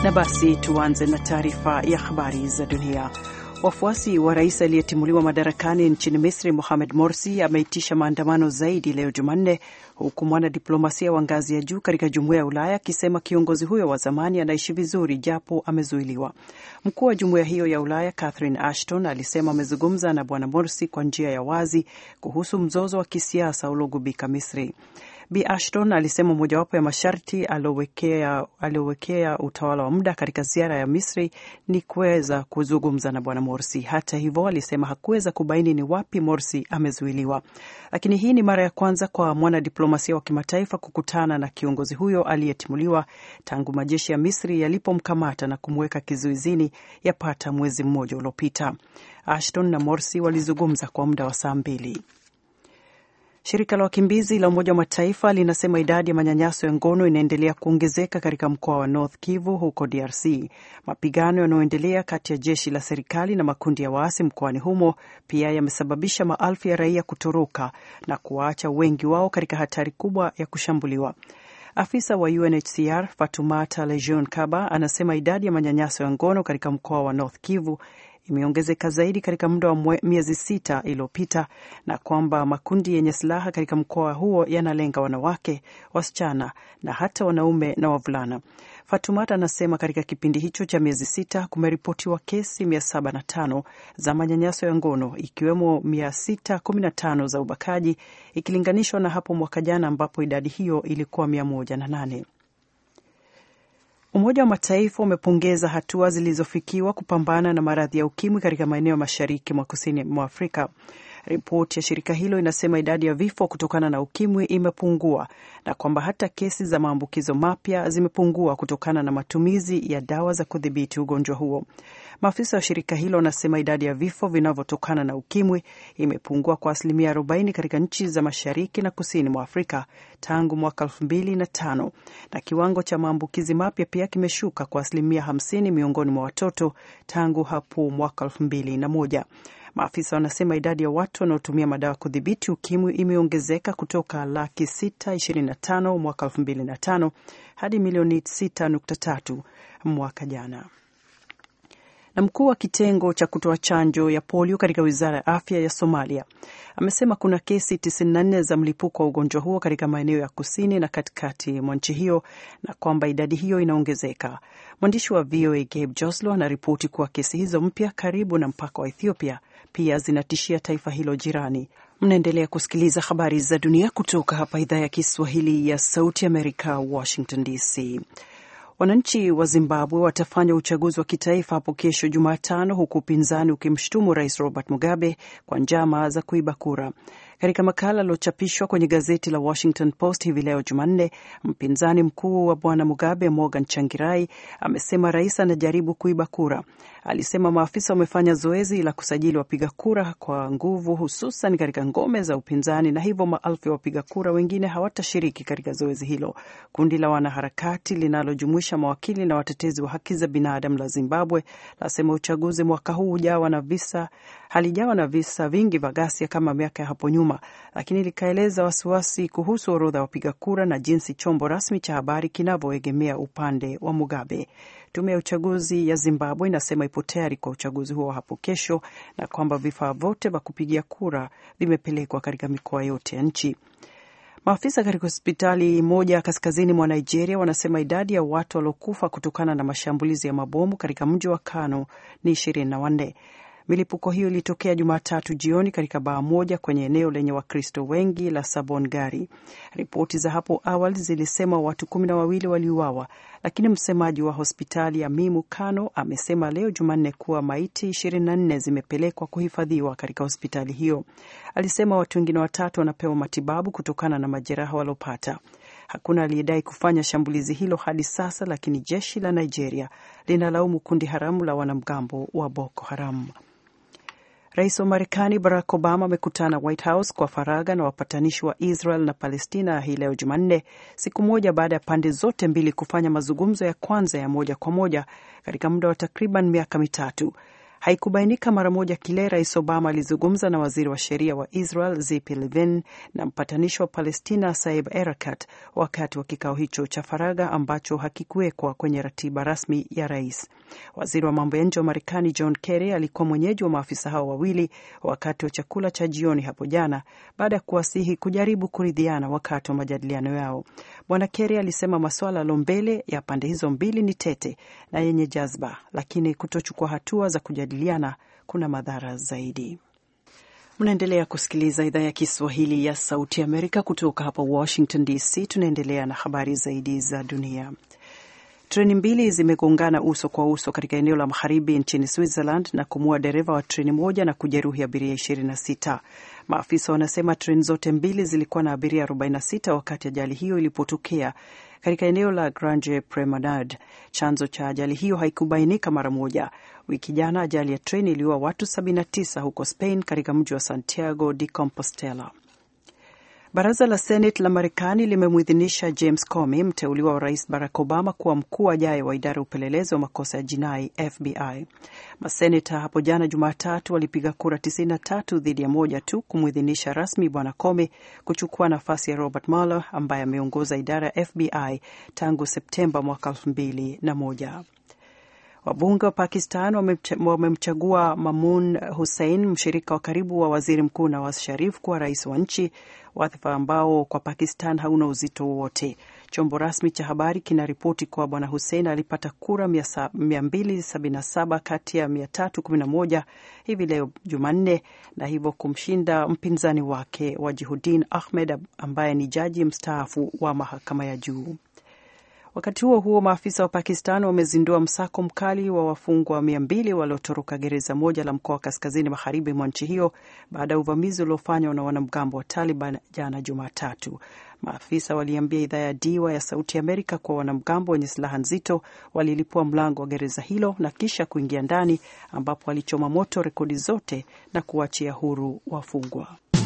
Na basi tuanze na taarifa ya habari za dunia. Wafuasi wa rais aliyetimuliwa madarakani nchini Misri Mohamed Morsi ameitisha maandamano zaidi leo Jumanne, huku mwanadiplomasia wa ngazi ya juu katika jumuiya ya Ulaya akisema kiongozi huyo wa zamani anaishi vizuri japo amezuiliwa. Mkuu wa jumuiya hiyo ya Ulaya Catherine Ashton alisema amezungumza na bwana Morsi kwa njia ya wazi kuhusu mzozo wa kisiasa uliogubika Misri. Bi Ashton alisema mojawapo ya masharti aliowekea utawala wa muda katika ziara ya Misri ni kuweza kuzungumza na bwana Morsi. Hata hivyo, alisema hakuweza kubaini ni wapi Morsi amezuiliwa, lakini hii ni mara ya kwanza kwa mwanadiplomasia wa kimataifa kukutana na kiongozi huyo aliyetimuliwa tangu majeshi ya Misri yalipomkamata na kumweka kizuizini yapata mwezi mmoja uliopita. Ashton na Morsi walizungumza kwa muda wa saa mbili. Shirika la wakimbizi la Umoja wa Mataifa linasema idadi ya manyanyaso ya ngono inaendelea kuongezeka katika mkoa wa North Kivu huko DRC. Mapigano yanayoendelea kati ya jeshi la serikali na makundi ya waasi mkoani humo pia yamesababisha maelfu ya raia kutoroka na kuwaacha wengi wao katika hatari kubwa ya kushambuliwa. Afisa wa UNHCR Fatumata Lejeune Kaba anasema idadi ya manyanyaso ya ngono katika mkoa wa North Kivu imeongezeka zaidi katika muda wa miezi sita iliyopita na kwamba makundi yenye silaha katika mkoa huo yanalenga wanawake, wasichana na hata wanaume na wavulana. Fatumata anasema katika kipindi hicho cha miezi sita kumeripotiwa kesi 705 za manyanyaso ya ngono ikiwemo 615 za ubakaji ikilinganishwa na hapo mwaka jana ambapo idadi hiyo ilikuwa 108. Umoja wa Mataifa umepongeza hatua zilizofikiwa kupambana na maradhi ya ukimwi katika maeneo mashariki mwa kusini mwa Afrika. Ripoti ya shirika hilo inasema idadi ya vifo kutokana na ukimwi imepungua na kwamba hata kesi za maambukizo mapya zimepungua kutokana na matumizi ya dawa za kudhibiti ugonjwa huo. Maafisa wa shirika hilo wanasema idadi ya vifo vinavyotokana na ukimwi imepungua kwa asilimia 40 katika nchi za mashariki na kusini mwa Afrika tangu mwaka 2005 na kiwango cha maambukizi mapya pia kimeshuka kwa asilimia 50 miongoni mwa watoto tangu hapo mwaka 2001. Maafisa wanasema idadi ya watu wanaotumia madawa kudhibiti ukimwi imeongezeka kutoka laki 625 mwaka 2005 hadi milioni 6.3 mwaka jana na mkuu wa kitengo cha kutoa chanjo ya polio katika wizara ya afya ya Somalia amesema kuna kesi 94 za mlipuko wa ugonjwa huo katika maeneo ya kusini na katikati mwa nchi hiyo na kwamba idadi hiyo inaongezeka. Mwandishi wa VOA Gabe Joslo anaripoti kuwa kesi hizo mpya karibu na mpaka wa Ethiopia pia zinatishia taifa hilo jirani. Mnaendelea kusikiliza habari za dunia kutoka hapa idhaa ya Kiswahili ya Sauti Amerika, Washington DC. Wananchi wa Zimbabwe watafanya uchaguzi wa kitaifa hapo kesho Jumatano, huku upinzani ukimshutumu Rais Robert Mugabe kwa njama za kuiba kura. Katika makala aliochapishwa kwenye gazeti la Washington Post hivi leo Jumanne, mpinzani mkuu wa bwana Mugabe, Morgan Changirai, amesema rais anajaribu kuiba kura. Alisema maafisa wamefanya zoezi la kusajili wapiga kura kwa nguvu, hususan katika ngome za upinzani, na hivyo maelfu ya wapiga kura wengine hawatashiriki katika zoezi hilo. Kundi la wanaharakati linalojumuisha mawakili na watetezi wa haki za binadamu la Zimbabwe lasema uchaguzi mwaka huu hujawa na visa halijawa na visa vingi vya ghasia kama miaka ya hapo nyuma, lakini likaeleza wasiwasi kuhusu orodha ya wapiga kura na jinsi chombo rasmi cha habari kinavyoegemea upande wa Mugabe. Tume ya uchaguzi ya Zimbabwe inasema ipo tayari kwa uchaguzi huo hapo kesho na kwamba vifaa vyote vya kupigia kura vimepelekwa katika mikoa yote ya nchi. Maafisa katika hospitali moja kaskazini mwa Nigeria wanasema idadi ya watu waliokufa kutokana na mashambulizi ya mabomu katika mji wa Kano ni ishirini na wanne. Milipuko hiyo ilitokea Jumatatu jioni katika baa moja kwenye eneo lenye Wakristo wengi la Sabon Gari. Ripoti za hapo awali zilisema watu kumi na wawili waliuawa, lakini msemaji wa hospitali ya Mimu Kano amesema leo Jumanne kuwa maiti 24 zimepelekwa kuhifadhiwa katika hospitali hiyo. Alisema watu wengine watatu wanapewa matibabu kutokana na majeraha waliopata. Hakuna aliyedai kufanya shambulizi hilo hadi sasa, lakini jeshi la Nigeria linalaumu kundi haramu la wanamgambo wa Boko Haram. Rais wa Marekani Barack Obama amekutana White House kwa faragha na wapatanishi wa Israel na Palestina hii leo Jumanne, siku moja baada ya pande zote mbili kufanya mazungumzo ya kwanza ya moja kwa moja katika muda wa takriban miaka mitatu. Haikubainika mara moja kile Rais Obama alizungumza na waziri wa sheria wa Israel Zipi Levin na mpatanishi wa Palestina Saib Erekat wakati wa kikao hicho cha faragha ambacho hakikuwekwa kwenye ratiba rasmi ya rais. Waziri wa mambo ya nje wa Marekani John Kerry alikuwa mwenyeji wa maafisa hao wawili wakati wa chakula cha jioni hapo jana, baada ya kuwasihi kujaribu kuridhiana wakati wa majadiliano yao. Bwana Kerry alisema masuala yaliyo mbele ya pande hizo mbili ni tete na yenye jazba, lakini kutochukua hatua za kujadiliana kuna madhara zaidi. Mnaendelea kusikiliza idhaa ya Kiswahili ya Sauti ya Amerika kutoka hapa Washington DC. Tunaendelea na habari zaidi za dunia. Treni mbili zimegongana uso kwa uso katika eneo la magharibi nchini Switzerland na kumua dereva wa treni moja na kujeruhi abiria 26. Maafisa wanasema treni zote mbili zilikuwa na abiria 46 wakati ajali hiyo ilipotokea katika eneo la Grange Promenade. Chanzo cha ajali hiyo haikubainika mara moja. Wiki jana ajali ya treni iliua watu 79 huko Spain, katika mji wa Santiago de Compostela. Baraza la Senate la Marekani limemwidhinisha James Comey, mteuliwa wa Rais Barack Obama, kuwa mkuu ajaye wa idara ya upelelezi wa makosa ya jinai FBI. Maseneta hapo jana Jumatatu walipiga kura 93 dhidi ya moja tu kumwidhinisha rasmi Bwana Comey kuchukua nafasi ya Robert Mueller ambaye ameongoza idara ya FBI tangu Septemba mwaka 2001. Wabunge wa Pakistan wamemchagua Mamun Hussein, mshirika wa karibu wa waziri mkuu Nawaz Sharif, kuwa rais wa nchi, wadhifa ambao kwa Pakistan hauna uzito wowote. Chombo rasmi cha habari kinaripoti kuwa bwana Hussein alipata kura 277 kati ya 311 hivi leo Jumanne, na hivyo kumshinda mpinzani wake Wajihuddin Ahmed ambaye ni jaji mstaafu wa mahakama ya juu. Wakati huo huo, maafisa wa Pakistan wamezindua msako mkali wa wafungwa mia mbili waliotoroka gereza moja la mkoa wa kaskazini magharibi mwa nchi hiyo baada ya uvamizi uliofanywa na wanamgambo wa Taliban jana Jumatatu. Maafisa waliambia idhaa ya Diwa ya Sauti Amerika kuwa wanamgambo wenye silaha nzito walilipua mlango wa gereza hilo na kisha kuingia ndani, ambapo walichoma moto rekodi zote na kuachia huru wafungwa.